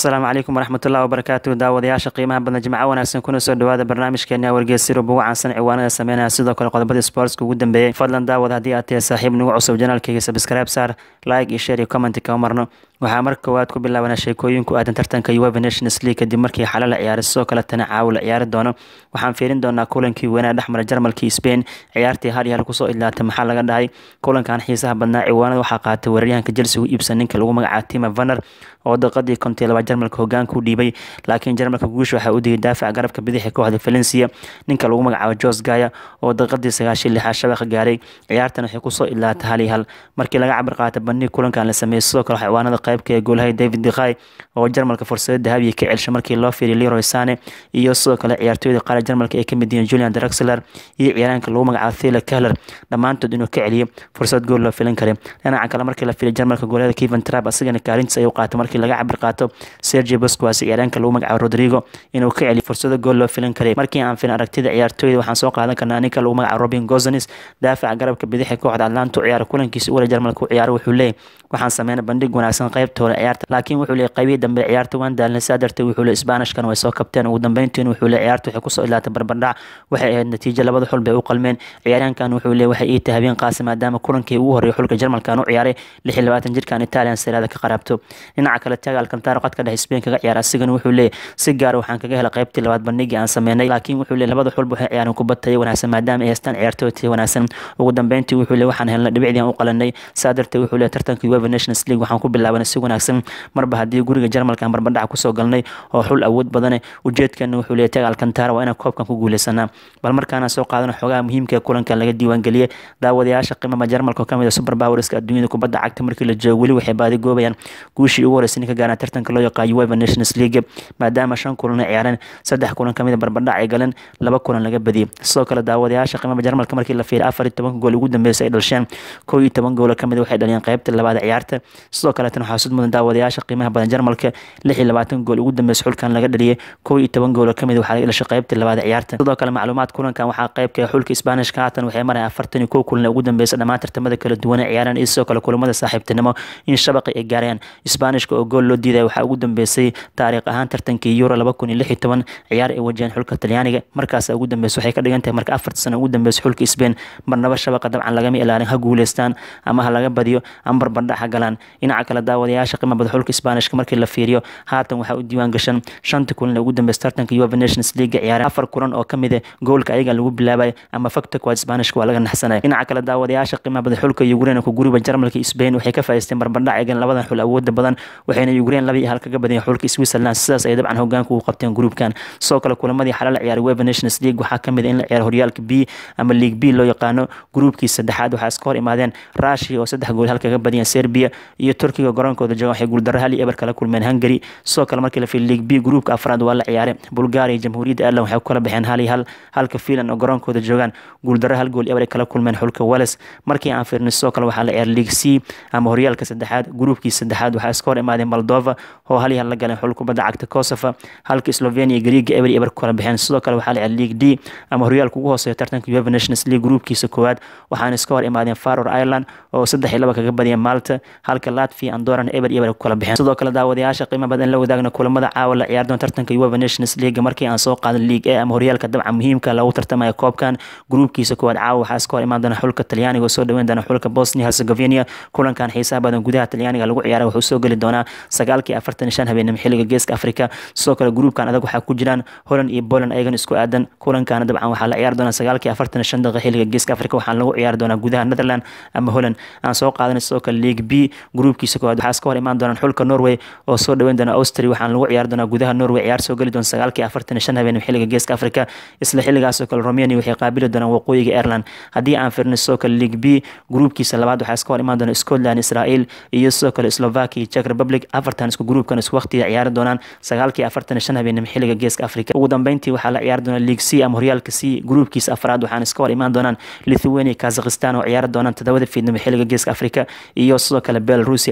asalaamu calaykum waraxmatullahi wabarakaatu daawadayaasha qiimaha badan jimco wanaagsan kuna soo dhawaada barnaamijkeena wargeysyada ugu caansan ciwaanada sameynaya sidoo kale qodobadii sportska ugu dambeeyey fadlan daawad haddii aad tahay saaxiib nagu cusub janaalkayga subscribe saar like iyo share iyo comment kama marno waxaa marka koowaad ku bilaabanaa sheekooyin ku aadan tartanka uefa nations league kadib markii xalo la ciyaaray sidoo kale tana caawo la ciyaari doono waxaan fiirin doonaa kulankii weynaa dhexmara jarmalkii spain ciyaartii hal iyo hal kusoo idlaatay maxaa laga dhahay kulankan xiisaha badnaa ciwaanada waxaa qaatay weeraryahanka chelsea u iibsan ninka lagu magacaabo tima vaner oo daqiiqadii kontii labaad jarmalka hogaanka u dhiibay laakiin jarmalka guusha waxaa u digay daafaca garabka bidixi kooxda valencia ninka lagu magacaabo jos gaya oo daqiiqadii sagaashan lixaad shabaqa gaaray ciyaartan waxay kusoo idlaatay hal iyo hal markii laga cabir qaatay bandhig kulankan la sameeyey sidoo kale ciwaanada qaybka ee goolahay david dikhay oo jarmalka fursada dahabiya ka celsha markii loo fiiriy leroy sane iyo sidoo kale ciyaartooyda qaar jarmalka ay kamid yihiin julian draxler iyo ciyaaraanka lagu magacaabo thila kahler dhammaantood inuu ka celiyo fursad gool loo filin karay dhinaca kale markii la fiiriy jarmalka goolada keven trap asigana kaalintiis ayuu qaatay markii laga cabir qaato sergio bosquas ciyaaraanka lagu magacaabo rodrigo inuu ka celiyo fursado gool loo filin karay markii aan filin aragtida ciyaartooyda waxaan soo qaadan karnaa ninka lagu magacaabo robin gozanis daafaca garabka bidixi kooxda atlanta u ciyaara kulankiisa ugala jarmalka u ciyaaro wuxuu leeyahy waxaan sameynay bandhig wanaagsan qaybtooda ciyaarta laakiin wuxuu leeyahy qaybihii dambe ciyaarta waan daalnay saa darteed wuxuu leeyahy isbaanishkan way soo kabteen ugu dambeyntiin wuxuu leeyahy ciyaarta waxay kusoo ilaatay barbardhac waxay ahayd natiijo labada xul bay u qalmeen ciyaaryahankan wuxuu leeyahy waxay ii tahay habeen qaasi maadaama kulankii ugu horreeyay xulka jarmalkan u ciyaaray lix iyo labaatan jirkan italian siraada ka qaraabto dhinaca kale taga alcantaro qadka dhexe spain kaga ciyaara asigana wuxuu leeyahy si gaara waxaan kaga helay qaybtii labaad bandhigii aan sameynay laakiin wuxuu leeyahy labada xulba waxay ciyaareen kubad tayo wanaagsan maadaama ay haystaan ciyaartooy tayo wanaagsan ugu dambeyntii wuxuu leeyahy waxaan helnay dhibicdii aan u qalanay saa darteed wuxuu leeyahy tartanka uefa nations league waxaan ku bilaabanay si wanaagsan marba haddii guriga jarmalka aan barbardhaca kusoo galnay oo xul awood badane ujeedkana wuxuu leeyahy taga alcantara waa inaan koobkan ku guuleysanaa bal markaana soo qaadano xogaha muhiimka ee kulankan laga diiwaangeliyey daawadayaasha qiimama jarmalka oo kamid a super powerska adduunyada kubadda cagta markii la joogo weli waxay baadi goobayaan guushii ugu horeysay ninka gaaraan tartanka loo yaqaan uefa nations league maadaama shan kulan ay ciyaareen saddex kulan kamid a barbardhac ay galeen laba kulan laga badiyey sidoo kale daawadayaasha qiimama jarmalka markii la fiiray afar iyo tobanka gool ugu dambeysay ay dhalsheen kow iyo toban goolo kamid waxay dhaliyeen qaybta labaad ciyaarta sidoo kaleetana waxaa sud mudan daawadayaasha qiimaha badan jarmalka lix iyo labaatan gool ugu dambeysay xulkan laga dhaliyay kow iyo toban goolo kamid waxaa laga dhashay qaybta labaad ciyaarta sidoo kale macluumaad kulankan waxaa qaybka xulka isbaanishka haatan waxay marayaan afartan iyo kow kulan ugu dambeysay dhammaan tartamada kala duwan ee ciyaaraan iyo sidoo kale kulamada saaxiibtinimo in shabaqi ay gaarayaan isbaanishka oo gool loo diidaya waxaa ugu dambeysay taariikh ahaan tartankii euro laba kun iyo lix iyo toban ciyaar ay wajaheen xulka talyaaniga markaas ugu dambeysay waxay ka dhigan tahay marka afarta sano ugu dambeysay xulka spain marnaba shabaqa dabcan lagama ilaalin ha guuleystaan ama ha laga badiyo ama barbardhac ha galaan dhinaca kale daawadayaasha qiima bada xulka isbaanishka markii la fiiriyo haatan waxaa u diiwaan gashan shanta kulan ee ugu dambeysay tartanka uefa nations league ciyaareen afar kulan oo kamid ah goolka ayaga lagu bilaabay ama fakta kuwaad isbaanishka waa laga naxsanaya dhinaca kale daawadayaasha qiimaha bada xulka ukraine ku guriba jarmalka spain waxay ka faa'iisteyn barbardhac eegan labadan xul awooda badan waxayna ukraine laba iyo hal kaga badiyeen xulka switzerland sidaas ay dabcan hogaanka ugu qabteen gruupkan sidoo kale kulamadii xalal ciyaaray uefa nations league waxaa kamid in la ciyaaro horyaalka b ama league b loo yaqaano gruupkii saddexaad waxaa iska hor imaadeen rushia oo saddex gool hal kaga badiyeen serbia iyo turkiga garoonkooda joogan waxay guuldaro hal iyo eber kala kulmeen hungary sidoo kale markii la fiiray league b gruupka afraad waa la ciyaaray bulgaria iyo jamhuuriyadda ireland waxay ku kala baxeen hal iyo hal halka finland oo garoonkooda joogaan guuldaro hal gool eber ay kala kulmeen xulka wales markii aan fiirnay sidoo kale waxaa la ciyaaray league c ama horyaalka saddexaad gruupkii saddexaad waxaa iska hor imaadeen moldova oo hal iyo hal la galeen xul kubadda cagta kosovo halka slovenia iyo greega eber eber ku kala baxeen sidoo kale waxaa la ciyaaray league d ama horyaalka ugu hooseeya tartanka uefa nations league gruupkiisa koowaad waxaana iska hor imaadeen faror ireland oo saddex iyo laba kaga badiyeen malta halka latvia andoran eber eber ku kala baxeen sidoo kale daawadayaasha qiimo badan la wadaagna kulamada caawa la ciyaar doon tartanka uefa nations league markii aan soo qaadan league a ama horyaalka dabca muhiimka lagu tartamaya koobkan gruupkiisa koowaad caawa waxaa iska hor imaan doona xulka talyaaniga oo soo dhaweyn doona xulka bosnia herzegovina kulankan xiisaha badan gudaha talyaaniga lagu ciyaaray wuxuu soo geli doonaa sagaalkii afartan iyo shan habeenimo xilliga geeska afrika sidoo kale gruupkan adag waxaa ku jiraan holland iyo poland ayagan isku aadan kulankaana dabcan waxaa la ciyaari doonaa sagaalkii afartan iyo shan daqiiqa xilliga geeska afrika waxaana lagu ciyaari doonaa gudaha netherland ama holland aan soo qaadanay sidoo kale league b gruupkiisa koowaad waxaa iska hor imaan doonaan xulka norway oo soo dhaweyn doona austria waxaana lagu ciyaari doonaa gudaha norway ciyaar soo geli doona sagaalkii afartan iyo shan habeenimo xilliga geeska afrika isla xilligaasoo kale romania waxay qaabili doonaan waqooyiga ireland haddii aan fiirnay sidoo kale league b gruupkiisa labaad waxaa iska hor imaan doona scotland israel iyo sidoo kale slovakia czech republic afartan isku gruupkan isku waqtiga ciyaari doonaan sagaalkii afartan iyo shan habeenimo xilliga geeska afrika ugu dambeyntii waxaa la ciyaari doonaa league c ama horyaalka c gruupkiisa afraad waxaana iska hor imaan doonaan lithuania kazakhistan oo ciyaari doonaan todobada fiidnimo xilliga geeska afrika iyo sidoo kale belarus albania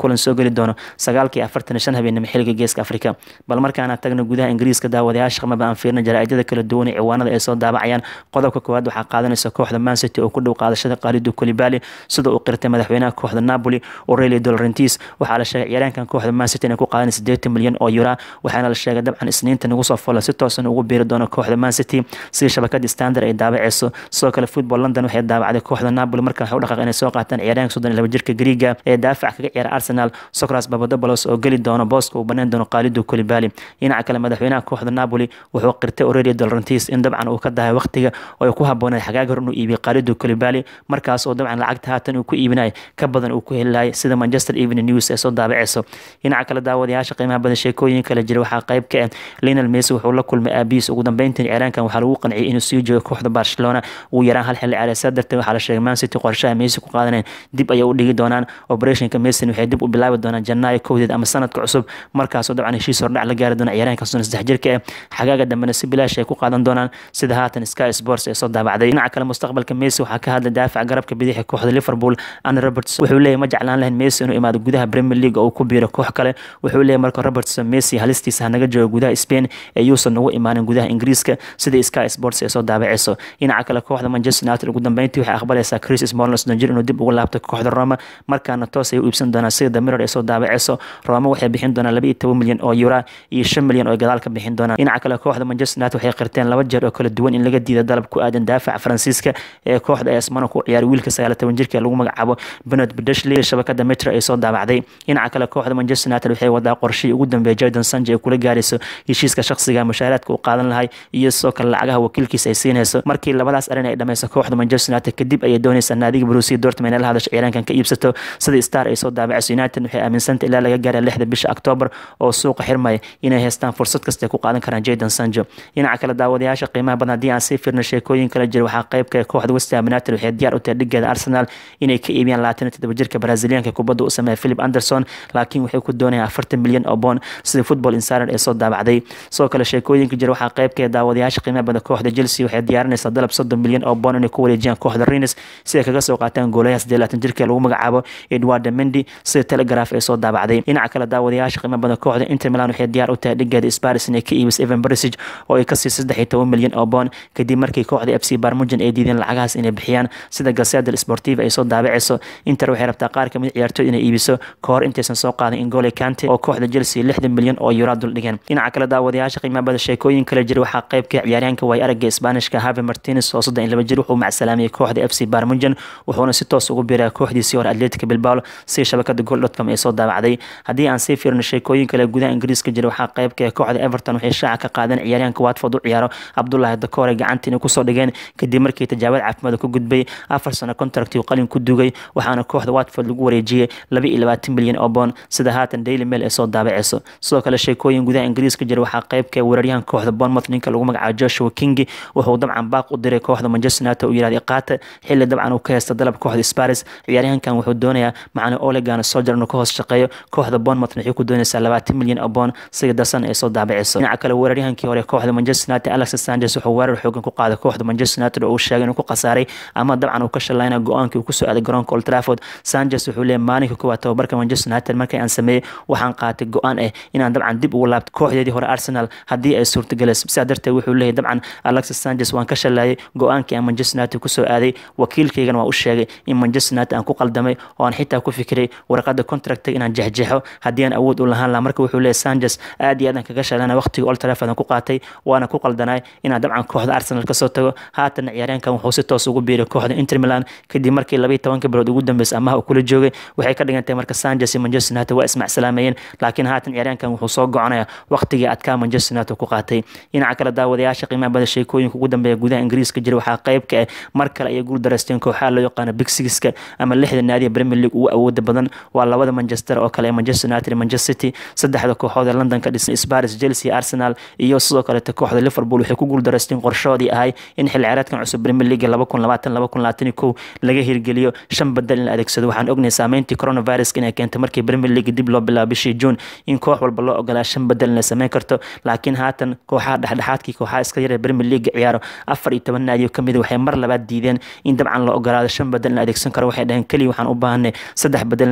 kulan soo geli doono sagaalkii afartan shan habeenimo xiliga geeska afrika bal markaana tagna gudaha ingiriiska daawadayaasha qamaba aan fiirna jaraa'idada kala duwan ee ciwaanada ay soo daabacayaan qodobka koowaad waxaa qaadanaysa kooxda mancity oo ku dhow qaadashada qaalidu kolibali sida uu qirtay madaxweynaha kooxda napoli aurelio dolorentis waxaa la sheegay ciyaaryaankan kooxda mancity inay ku qaadan sideetan milyan oo yura waxaana la sheegay dabcan isniinta nagu soo fola si toosan ugu biiri doono kooxda mancity sida shabakadii standard ay daabaceyso sidoo kale football london waxay daabacday kooxda napoli markan waxay u dhaqaaq inay soo qaataan ciyaaryaanka soddon iyo laba jirka griiga ee daafac kaga ciyaara arsenal socras babadobolos oo geli doono booska uu banaan doono qaalidu kolibali dhinaca kale madaxweynaha kooxda napoli wuxuu qirtay aurelio dolorentis in dabcan uu ka dahay waqtiga oo ay ku habooneed xagaag hor inuu iibiyo qaalidu kolibali markaas oo dabcan lacagta haatan uu ku iibinaya ka badan uu ku heli lahay sida manchester evening news ee soo daabaceyso dhinaca kale daawadayaasha qiimaha badan sheekooyin kale jira waxaa qayb ka ah lionel messi wuxuu la kulmay aabihiis ugu dambeyntiin ciyaaraankan waxaa lagu qanciyay inuu sii joogo kooxda barcelona ugu yaraan hal xilli ciyaareed saa darteed waxaa la sheegay man city qorshaha messi ku qaadaneen dib ayay u dhigi doonaan operationka messi waxay dib u bilaabi doonaan janaayo kowdeed ama sanadka cusub markaasoo dabcan heshiis hordhac la gaari doona ciyaaraanka soddon saddex jirka ah xagaaga dambena si bilaash ay ku qaadan doonaan sida haatan sky sports ee soo daabacday dhinaca kale mustaqbalka messi waxaa ka hadlay daafac garabka bidixi kooxda liverpool anne roberts wuxuu leeyahy ma jeclaan lahayn messi inuu imaado gudaha premier league oo uu ku biiro koox kale wuxuu leeyahy marka robertson messi halistiisa hanaga joogo gudaha spain ee yuusan nagu imaanin gudaha ingiriiska sida sky sports ee soo daabaceyso dhinaca kale kooxda manchester united ugu dambeyntii waxay aqbalaysaa chris smalling soddon jir inuu dib ugu laabto kooxda roma markaana toos ay u iibsan doonaan sida the mirror ee soo daabaceyso roma waxay bixin doonaan laba iyo toban milyan oo euro iyo shan milyan oo gadaal ka bixin doonaan dhinaca kale kooxda manchester united waxay qirteen laba jeer oo kala duwan in laga diida dalab ku aadan daafaca faransiiska ee kooxda ee asmano ku ciyaaray wiilka sagaal toban jirka lagu magacaabo benard bedeshley shabakada metro ay soo daabacday dhinaca kale kooxda manchester united waxay wadaa qorshihii ugu dambeeyay jordan sanji ay kula gaarayso heshiiska shaqsiga mushaaraadka uu qaadan lahay iyo sidoo kale lacagaha wakiilkiisa ay siinayso markii labadaas arrin ay dhameyso kooxda manchester united kadib ayay doonaysaa naadiga brusia dortmund ee la hadasha ciyaaraankan ka iibsato sida star ay soo daabacayso united waxay aaminsantay ilaa laga gaara lixda bisha octoobar oo suuqa xirmaya inay haystaan fursad kasta ay ku qaadan karaan jaydan sanjo dhinaca kale daawadayaasha qiimaha badan haddii aan sii fiirno sheekooyin kala jira waxaa qaybka kooxda west ham united waxay diyaar u tahay dhigeeda arsenal inay ka iibiyaan labaatan iyo toddoba jirka brazilianka kubadda u sameeya philip anderson laakiin waxay ku doonayaan afartan milyan oo boon sida football insider ee soo daabacday sidoo kale sheekooyinka jira waxaa qaybka daawadayaasha qiimaha badan kooxda chelsea waxay diyaarinaysaa dalab soddon milyan oo boon inay ku wareejiyaan kooxda rennes si ay kaga soo qaataan goolayaha siddeed labaatan jirka lagu magacaabo edward mendi sida telegraph ee soo daabacday dhinaca kale daawadayaasha qiimaha badan kooxda inter milan waxay diyaar u tahay dhigeeda sparis inay ka iibiso evan barisig oo ay kasii saddex iyo toban milyan oo boon kadib markii kooxda f c barmujan ay diideen lacagahaas inay bixiyaan sida gasedal sportiva ay soo daabaceyso inter waxay rabtaa qaar kamid ciyaartoy inay iibiso kahor intaysan soo qaadin ingole kante oo kooxda chelsea lixdan milyan oo euro dul dhigeen dhinaca kale daawadayaasha qiimaha badan sheekooyin kale jira waxaa qaybka ciyaaryaanka way aragga isbaanishka have martinez oo soddon iyo laba jir wuxuu macsalaamiyey kooxda f c barmujan wuxuuna si toos ugu biiraa kooxdiisii hore atletica bilbao si shabakada goldcom ee soo daabacday haddii aan sii fiirno sheekooyin kale gudaha ingiriiska jira waxaa qaybka kooxda everton waxay shaaca ka qaadeen ciyaaryaanka watford u ciyaaro cabdulahi dakoore gacanta inay kusoo dhigeen kadib markii tijaabad caafimaad ku gudbay afar sano contractii qalin ku dugay waxaana kooxda watford lagu wareejiyey laba iyo labaatan milyan oo boon sida haatan daily mail ee soo daabaceyso sidoo kale sheekooyin gudaha ingiriiska jira waxaa qaybka weeraryahan kooxda bournemouth ninka lagu magacaabo joshua kingi wuxuu dabcan baaq u diray kooxda manchester united uu yirahday qaata xilli dabcan uu ka haysta dalab kooxda sparis ciyaaryahankan wuxuu doonayaa macna olegan sojar inuu ka hoos shaqeeyo kooxda bournemouth waxay ku doonaysaa labaatan milyan oo boon sida dasan ee soo daabaceyso dhinaca kale weeraryahankii hore kooxda manchester united alex sanchez wuxuu weerar xoogan ku qaaday kooxda manchester united oo uu sheegay inuu ku khasaaray ama dabcan uu ka shalayna go-aankii uu kusoo aaday garoonka old trafford sanchez wuxuu leeyahay maalinka koowaad tababarka manchester united markii aan sameeyey waxaan qaatay go-aan ah inaan dabcan dib ugu laabto kooxdeedii hore arsenal haddii ay suurtagelayso sidaa darteed wuxuu leeyahay dabcan alexis sanchez waan ka shalayay go-aankii aan manchester united kusoo aaday wakiilkaygana waa u sheegay in manchester united aan ku qaldamay oo aan xitaa ku fikiray warqada contracta inaan jexjexo haddii aan awood u lahaan laha marka wuxuu leeyahay sanchez aad iyo aad aan kaga shalana waqtigii old trafford aan ku qaatay waana ku qaldanay inaan dabcan kooxda arsenal kasoo tago haatan ciyaaryaankan wuxuu si toos ugu biiray kooxda inter milan kadib markii labaiyo tobanka bilood ugu dambeysay amaha uu kula joogay waxay ka dhigantay marka sanchez iyo manchester united waa ismacsalaameyeen laakiin haatan ciyaaryaankan wuxuu soo goconaya waqtigii adkaa manchester united ku qaatay dhinaca kale daawadayaasha qiimaha bada sheekooyinka ugu dambeeya gudaha ingiriiska jira waxaa qayb ka ah mar kale ayay guul daraysteen kooxaha loo yaqaano big sixka ama lixda naadiya premier league ugu awooda badan waa labada manchester oo kale manchester united iyo manchester city saddexda kooxood ee london ka dhisan sparis chelsea arsenal iyo sidoo kaleeta kooxda liverpool waxay ku guul daraysteen qorshahoodii ahay in xilli ciyaareedkan cusub premier league laba kun labaatan laba kun labaatan iyo kow laga hirgeliyo shan badal in la adeegsado waxaan ognahay saameyntii coronaviruska inay keentay markii premier league dib loo bilaabo bishii june in koox walba loo ogolaa shan badal in la sameyn karto laakiin haatan kooxaha dhexdhexaadkii kooxaha iska yar ee premier league ciyaaro afar iyo toban naadiyo kamid waxay mar labaad diideen in dabcan la ogolaado shan badal in la adeegsan karo waxay dhaheen keliya waxaan u baahanay saddex badal in la adeegsan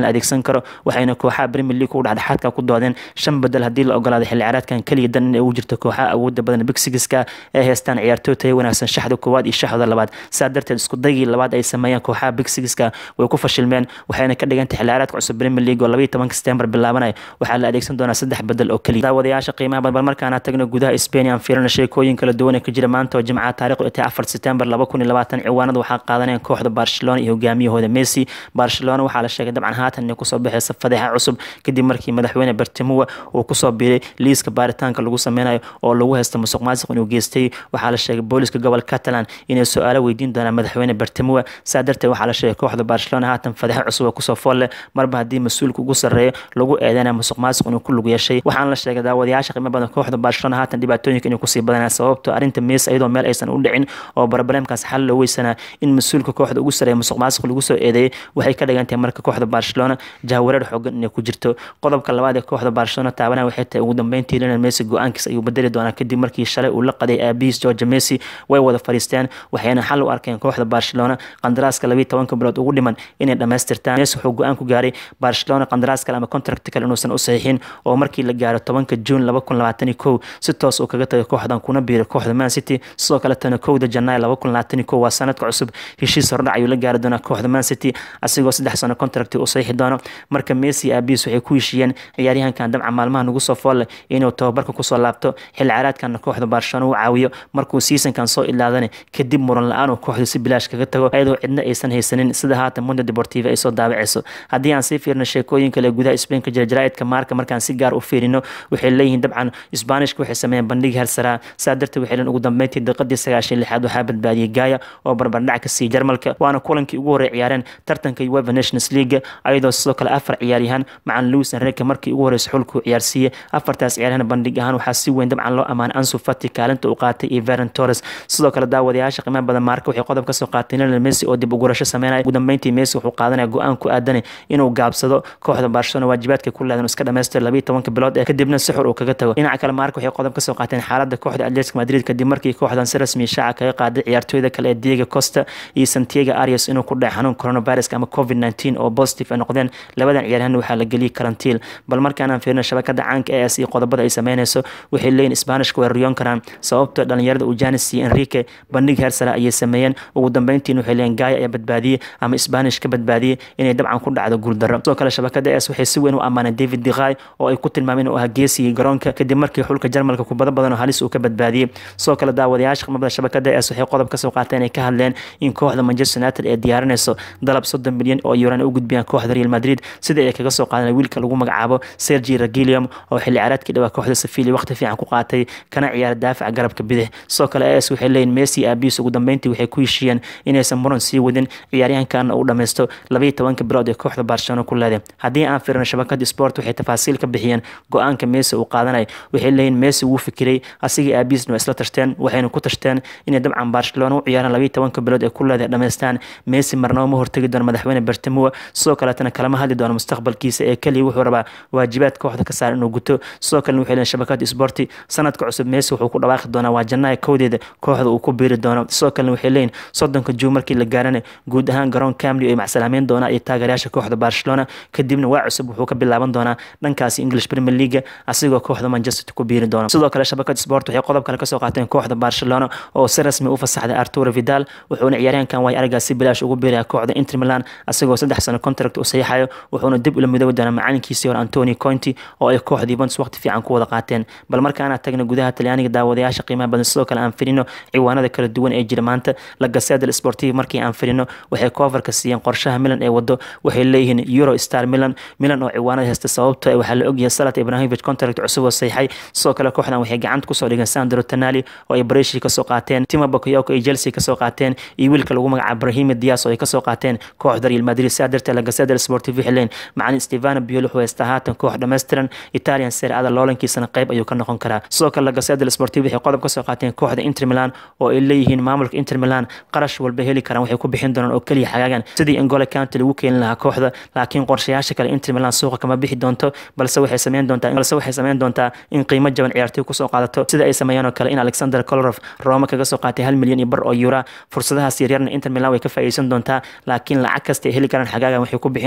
karo waxayna kooxaha premier league u dhexdhexaadka ku doodeen shan bedel haddii la ogolaaday xilli ciyaareedkan keliya dan inay ugu jirto kooxaha awooda badan bigsigiska ee haystaan ciyaartooy tayo wanaagsan shaxda koowaad iyo shaxda labaad saa darteed isku daygii labaad ay sameeyeen kooxaha bigsigiska way ku fashilmeen waxayna ka dhigantay xilli ciyaareedka cusub premier league oo labaiyo tobanka september bilaabanaya waxaa la adeegsan doonaa saddex bedel oo keliya daawadayaasha qiimaha badan bal markaana tagna gudaha spain aan fiirina sheekooyin kala duwan ee ka jira maanta oo jimcaha taariikhdu tahay afar september laba kun iyo labaatan ciwaanada waxaa qaadanayaan kooxda barcelona iyo hogaamiyahooda messi barcelona waxaa la sheegay dabcan haatan inay kusoo baxeysa fadeexa cusub kadib markii madaxweyne bartimua uu kusoo biiray liiska baaritaanka lagu sameynayo oo lagu haysta musuq maasuq inuu geystay waxaa la sheegay booliska gobolka catalan inay su-aalo weydiin doonaan madaxweyne bartimua saa darteed waxaa la sheegay kooxda barcelona haatan fadeexa cusub oo kusoo fool leh marba haddii mas-uulka ugu sarreeya lagu eedeynaya musuq maasuq inuu ku lug yeeshay waxaana la sheegay daawadayaasha qiimo badan kooxda barcelona haatan dhibaatooyinka inay kusii badanaya sababto arrinta mees iyadoo meel aysan u dhicin oo barbareemkaas xal loo weysanaa in mas-uulka kooxda ugu sarreeya musuq maasuq lagu soo eedeeyay waxay ka dhigan tahay marka kooxda barcelona jahwareer xoogan inay ku jirto qodobka labaad ee kooxda barcelona taabanaya waxay tahay ugu dambeyntii lionel messi go-aankiis ayuu bedeli doonaa kadib markii shalay uu la qaday aabihiis george messi way wada fadhiisteen waxayna xal u arkeen kooxda barcelona qandaraaska labiiyo tobanka bilood ugu dhiman inay dhammaystirtaan messi wuxuu go-aan ku gaaray barcelona qandaraas kale ama contract kale inuusan u saxiixin oo markii la gaaro tobanka juun laba kun labaatan iyo kow si toos uu kaga tagay kooxdan kuna biiray kooxda man city sidoo kaletana kowda janaay laba kun labaatan iyo kow waa sanadka cusub heshiis hordhac ayuu la gaari doonaa kooxda man city asigoo saddex sano contract u saxiixi doono marka messi aabiis waxay ku heshiiyeen ciyaaryahankan dabca maalmaha nagu soo foolle inuu tababarka kusoo laabto xilli ciyaareedkana kooxda barcelona u caawiyo markuu seasonkan soo ilaadana kadib muran la-aan uu kooxda si bilaash kaga tago iyadoo cidna aysan haysanin sida haatan mundo deportiva ay soo daabaceyso haddii aan sii fiirno sheekooyin kale gudaha spain ka jira jaraa'idka maarka markaan si gaar u fiirino waxay leeyihiin dabcan isbaanishka waxay sameeyeen bandhig hersaraa saa darteed waxay leen ugu dambeyntii daqiiqadii sagaashan lixaad waxaa badbaadiyey gaaya oo barbardhac ka siiyey jarmalka waana kulankii ugu horey ciyaareen tartanka uefa nations league ayadoo sidoo kale afar ciyaaryahan macan lewis enrique markii ugu horeysa xulkuu ciyaarsiiyey afartaas ciyaaryahan bandhig ahaan waxaa si weyn dabcan loo ammaanay ansu fati kaalinta uu qaatay iyo veron torres sidoo kale daawadayaasha qiimaha badan maarka waxay qodob kasoo qaatay lionel messi oo dib ugurasho sameynaya ugu dambeyntii messi wuxuu qaadanaya go-aan ku aadanay inuu gaabsado kooxda barcelona waajibaadka ku leedan iska dhamaystir labiiyo tobanka bilood ee kadibna si xur uu kaga tago dhinaca kale maarka waxay qodob kasoo qaateen xaaladda kooxda atletico madrid kadib markii kooxdan si rasmi shaaca kaga qaaday ciyaartooyda kale ee diego costa iyo santiago arias inuu ku dhacay xanuun coronavirus ama covid 19 oo positive ay noqdeen labadan ciyaaryahan waxaa la geliyay karantiil bal markaanaan fiirino shabakada caanka ee as iyo qodobada ay sameynayso waxay leeyihin isbaanishka way riyoon karaan sababto dhalinyarada uu janis iyo enrique bandhig heersare ayay sameeyeen ugu dambeyntiin waxay leeyihin gaaya ayaa badbaadiyey ama isbaanish ka badbaadiyey inay dabcan ku dhacdo guuldaro sidoo kale shabakada as waxay si weyn u ammaaneen david diqay oo ay ku tilmaameen inuu ahaa geesigii garoonka kadib markii xulka jarmalka kubado badan oo halis uu ka badbaadiyey sidoo kale daawadayaasha qimabada shabakada as waxay qodob kasoo qaateen ay ka hadleen in kooxda manchester united ee diyaarinayso dalab soddon milyan oo yuran u gudbiyaan kooxda real madrid sida ay kaga soo qaadeen wiilka lagu magacaabo sergi ragilium oo xilli ciyaareedkii dhawaa kooxda sevilla waqti fiican ku qaatay kana ciyaara daafaca garabka bidix sidoo kale as waxay leeyihin messi aabiis ugu dambeyntii waxay ku heshiiyeen inaysan muran sii wadin ciyaaryahankan uu dhammaysto labayo tobanka bilood ee kooxda barcelona ku leeday haddii aan fiirino shabakada sport waxay tafaasiil ka bixiyeen go-aanka messi uu qaadanay waxay leeyihin messi wuu fikiray asigii aabiisna waa isla tashteen waxayna ku tashteen inay dabcan barcelona u ciyaaraan labayo tobanka bilood ee ku leeday dhammaystaan messi marnaba ma hortegi doono madaxweyne bartimua sidoo kaleetana kalama hadli doono mustaqbalkiisa ee keliya wuxuu rabaa waajibaad kooxda ka saar inuu guto sidoo kalena waxay leeyihin shabakada sporti sanadka cusub messi wuxuu ku dhawaaqi doonaa waa jannaaya kowdeeda kooxda uu ku biiri doono sidoo kalena waxay leeyihin soddonka juun markii la gaarana guud ahaan garoon camli ay macsalaameyn doonaa iyo taageerayaasha kooxda barcelona kadibna waa cusub wuxuu ka bilaaban doonaa dhankaasi english premier league asigoo kooxda manchester ku biiri doona sidoo kale shabakada sport waxay qodob kale kasoo qaateen kooxda barcelona oo si rasmi u fasaxday arturo vidal wuxuuna ciyaaryahankan waay aragaas si bilaash ugu biiraya kooxda inter milan asigoo saddex sano contract u saxiixayo wuxuuna dib ula midoobi doonaa macalinkiisii hore antoni conti oo ay kooxda yuventus waqti fiican ku wada qaateen bal markaana tagna gudaha talyaaniga daawadayaasha qiimaha badan sidoo kale aan firino ciwaanada kala duwan ee jira maanta la gaseda sportiv markii aan firino waxay koofarka siiyeen qorshaha milan ee wado waxay leeyihiin euro star milan milan oo ciwaanada haysta sababto waxaa la ogyahay salat ibrahimovic contract cusub oo saxiixay sidoo kale kooxdan waxay gacanta kusoo dhigeen sandro tanali oo ay bareshi kasoo qaateen tima bakayoko ay chelsea kasoo qaateen iyo wiilka lagu magacaabo brahimi dias oo ay kasoo qaateen kooxda real madrid sidaa darteed la gaseda sportiv waxay leeyihin macalin stefano biol wuxuu haystaa haatan koox dhammaystiran italian serie ada loolankiisana qayb ayuu ka noqon karaa sidoo kale la gaseda sportiv waxay qodob kasoo qaateen kooxda inter milan oo ay leeyihiin maamulka inter milan qarash walba heli karaan waxay ku bixin doonaan oo keliya xagaagan sidii ingole county lagu keeni lahaa kooxda laakiin qorshayaasha kale inter milan suuqa kama bixi doonto balse waxay sameyn doontaa balse waxay sameyn doontaa in qiimo jaban ciyaartoy kusoo qaadato sida ay sameeyaan oo kale in alexander kolorov roma kaga soo qaatay hal milyan iyo bar oo yura fursadahaas yaryarna inter milan way ka faa'iideysan doontaa laakiin lacag kasta ay heli karaan xagaagan waxay ku bixin doonaan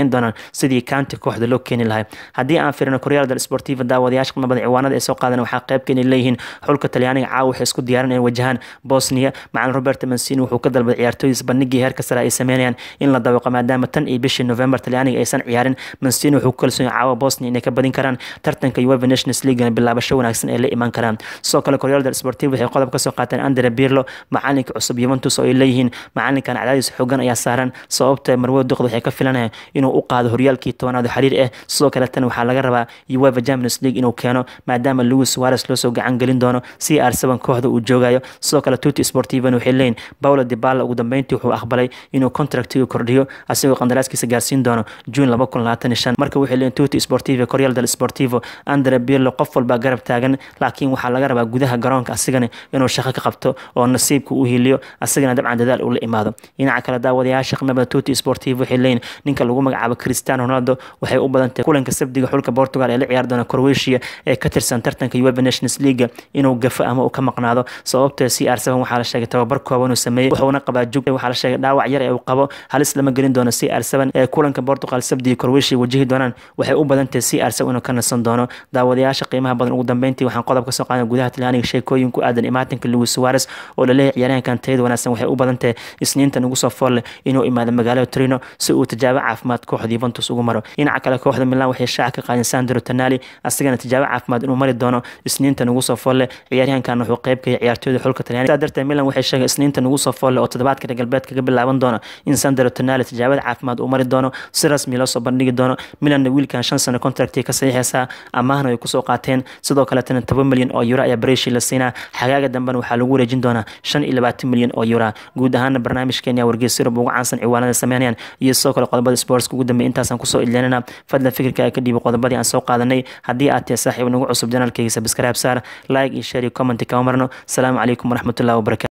sidii kaanti kooxda loo keeni lahay haddii aan firino koryaal del sportiva daawadayaasha qiimo badan ciwaanada ay soo qaadan waxaa qaybka inay leeyihiin xulka talyaaniga caawa waxay isku diyaarin inay wajahaan bosnia macalin roberto mancini wuxuu ka dalbaday ciyaartooydiis bandhigii heerka sare ay sameynayaan in la dabaqo maadaama tan iyo bishii november talyaaniga aysan ciyaarin mancini wuxuu ku kalsoon caawa bosnia inay ka badin karaan tartanka uefa nations leaguena bilaabasho wanaagsan ay la iman karaan sidoo kale koryaal del sportiva waxay qodob kasoo qaateen andre birlo macalinka cusub yuventus oo ay leeyihiin macalinkan cadaadis xoogan ayaa saaran sababta marwo duqda waxay ka filanayaan inuu u qaado horyaalkii tobanaad oo xiriir ah sidoo kale tan waxaa laga rabaa uefa champions league inuu keeno maadaama louis suarez loosoo gacan gelin doono c r seven kooxda uu joogayo sidoo kale tuti sportivan waxay leeyihin paulo dibala ugu dambeyntii wuxuu aqbalay inuu contractiga kordhiyo asigoo qandaraaskiisa gaarsiin doono june laba kun labaatan shan marka waxay leeyihin tuti sportiva coryal del sportivo andre birlo qof walbaa garab taagan laakiin waxaa laga rabaa gudaha garoonka asigana inuu shaqo ka qabto oo nasiibka u hiliyo asigana dabcan dadaal uu la imaado dhinaca kale daawadayaasha qimada tuti sportivo waxay leeyihin ninka lagu magacaabo cristiano ronaldo waxay u badantahay kulanka sabdiga xulka portugal ee la ciyaar doona croatia ee ka tirsan tartanka uefa nations league inuu gafo ama uu ka maqnaado sababta c r seven waxaa la sheegay tababar kooban uu sameeyey wuxuuna qabaa jug waxaa la sheegay dhaawac yar ee uu qabo halis lama gelin doono c r seven ee kulanka portugal sabdiga croatia wajihi doonaan waxay u badantahay c r seven inuu ka nasan doono daawadayaasha qiimaha badan ugu dambeyntii waxaan qodob ka soo qaadan gudaha talyaaniga sheekooyin ku aadan imaatinka louis suarez oo laleeyahay ciyaaryahankan tayada wanaagsan waxay u badantahay isniintan ugu soo foolle inuu imaado magaalada trino si uu tijaabo caafimaad kooxda yuventus ugu maro dhinaca kale kooxda milan waxay shaaca ka qaadeen sandro tonali asagana tijaabo caafimaad inuu mari doono isniintan ugu soo foolle ciyaaryahankan wuxuu qayb ka yahay ciyaartooyda xulka talyaaniga saa darteed milan waxay sheegay isniintan ugu soo foolle oo toddobaadka reer galbeedka ka bilaaban doona in sandro tonali tijaabada caafimaad uu mari doono si rasmi loo soo bandhigi doono milanna wiilkan shan sano contractii ka saxiixaysaa amaahna ay kusoo qaateen sidoo kaletana toban milyan oo euro ayaa bareshi la siinaa xagaaga dambena waxaa lagu wareejin doonaa shan iyo labaatan milyan oo euro guud ahaana barnaamijkeenya wargeys yurub ugu caansan ciwaanada sameynayaan iyo sidoo kale qodobada sportska ugu dambeey intaasaan kusoo ilinana fadlan fikirka ka dhiibo qodobadii aan soo qaadanay haddii aad tahay saaxiib nagu cusub janaalkayga sabscribe saar like iyo share iyo comment kama marno asalaamu calaykum waraxmatullahi wabarakatu